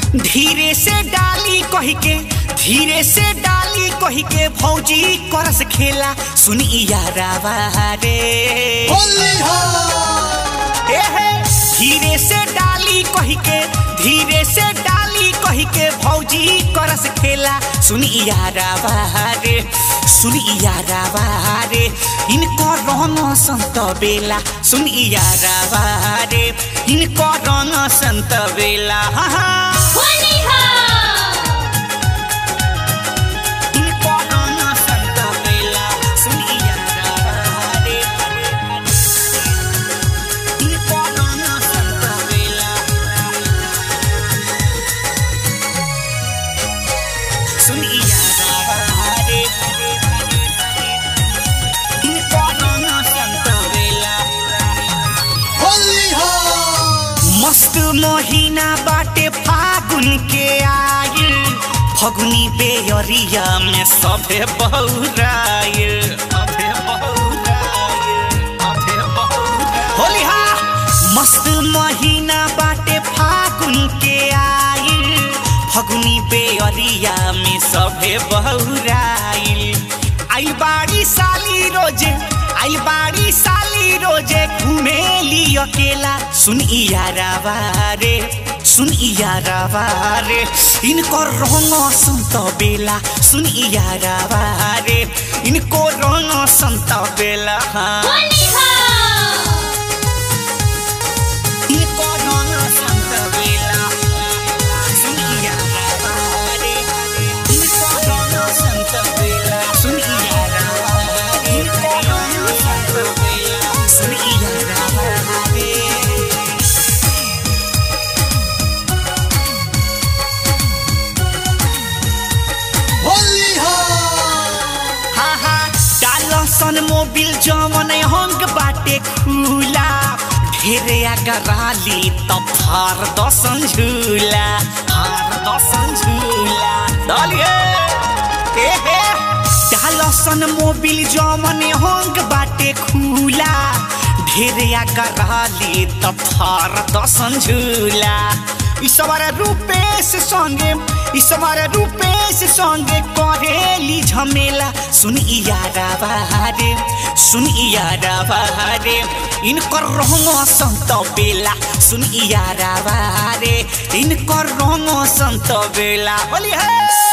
धीरे से डाली कही के धीरे से डाली कही के भौजी करस खेला सुनी यारावा रे होली हो ए हे, धीरे से डाली कही के धीरे से डाली कही के भौजी करस खेला सुनी यारावा रे सुनी यारावा रे इनको रंग संत बेला सुनी यारावा रे इनको रंग संत बेला हा हा होली हो इनको रंग संत बेला सुनी यारावा रे इनको रंग संत बेला सुनी यारावा रे इनको रंग संत बेला होली हो मस्त महीना बाटे फागुन के आयल फगुनी बेअरिया में सभे बहुरायल सभे बहुरायल, सभे बहुरायल। होली हा मस्त महीना बाटे फागुन के आयल फगुनी बेअरिया में सभे बहुरायल आई बाड़ी साली रोजे आई बाड़ी साली रोजे घूमेली अकेला सुन यारावा रे सुन यारावा रे इनको रंग संत बेला सुन यारावा रे इनको रंग संत बेला हाँ। होली हो इनको रंग संत बेला सुन यारावा रे इनको रंग संत बेला सुन यारावा रे इनको रंग संत बेला सुन यारावा रे होली हो हा हा डालसन मोबिल जमन हंग बाटे खुला ढेरे अगराली त फार दसन झूला फार दसन झूला डालिए ए हे डालसन मोबिल जमन हंग बाटे खुला ढेरे अगराली त फार दसन झूला ईश्वर रूपेश संगे ईश्वर रूपेश संगे करेली झमेला सुन यारा बहारे सुन यारा बहारे इनकर रंग संत बेला सुन यारा बहारे इनकर रंग संत बेला बोली है